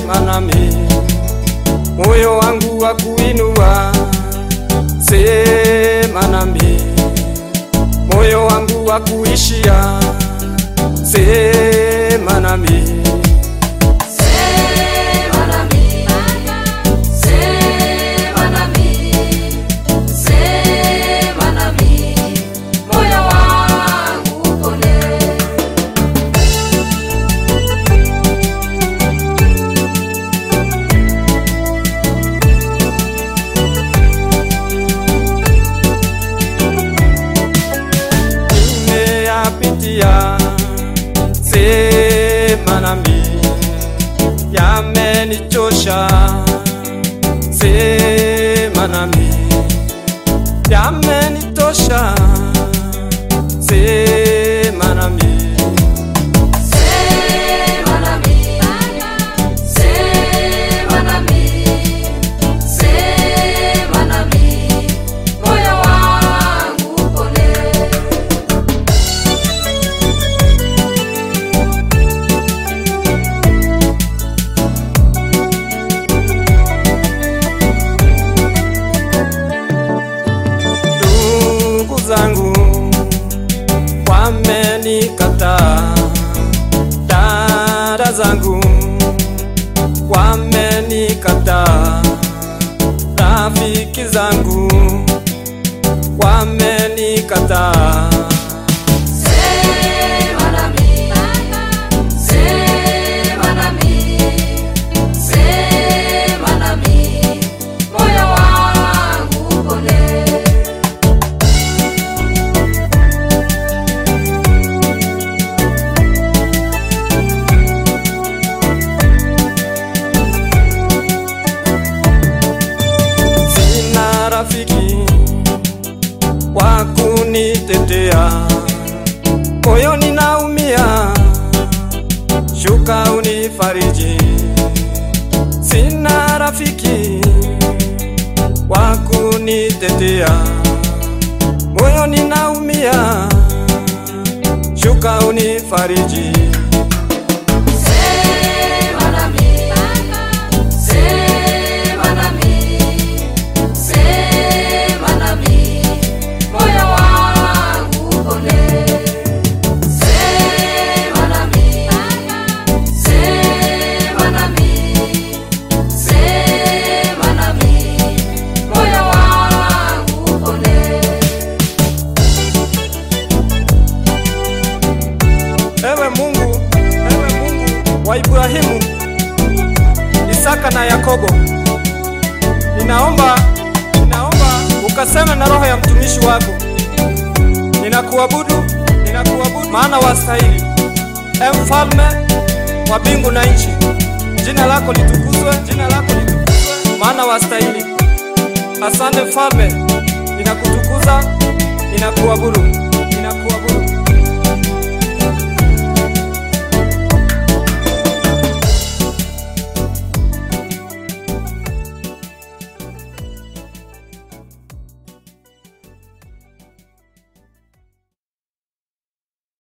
sema nami, moyo wangu wa kuinua, sema nami, moyo wangu wa kuishia, sema nami. Sema nami, sema nami, sema nami, moyo wangu upone. nimeyapitia, sema nami, yamenichosha, sema nami, yamenitosha, sema nami. Sema nami, sema nami, sema nami, moyo wangu upone. ndugu zangu wamenikataa, dada zangu wamenikataa, rafiki zangu wamenikataa. Sema nami, sema nami, sema nami, moyo wangu upone. Sina rafiki wa kunitetea, moyoni naumia, shuka unifariji. Sina rafiki wa kunitetea, moyoni naumia, shuka unifariji. Sema nami, sema nami, sema nami, moyo wangu upone. Sema nami, sema nami, sema nami, moyo wangu upone. Ewe Mungu, ewe Mungu wa Ibrahimu, Isaka na Yakobo, ninaomba, ninaomba ukaseme na roho ya mtumishi wako. Ninakuabudu, ninakuabudu maana wastahili. E mfalme wa mbingu na nchi, jina lako litukuzwe, jina lako litukuzwe, maana wastahili. Asante mfalme, ninakutukuza, ninakuabudu, ninakuabudu.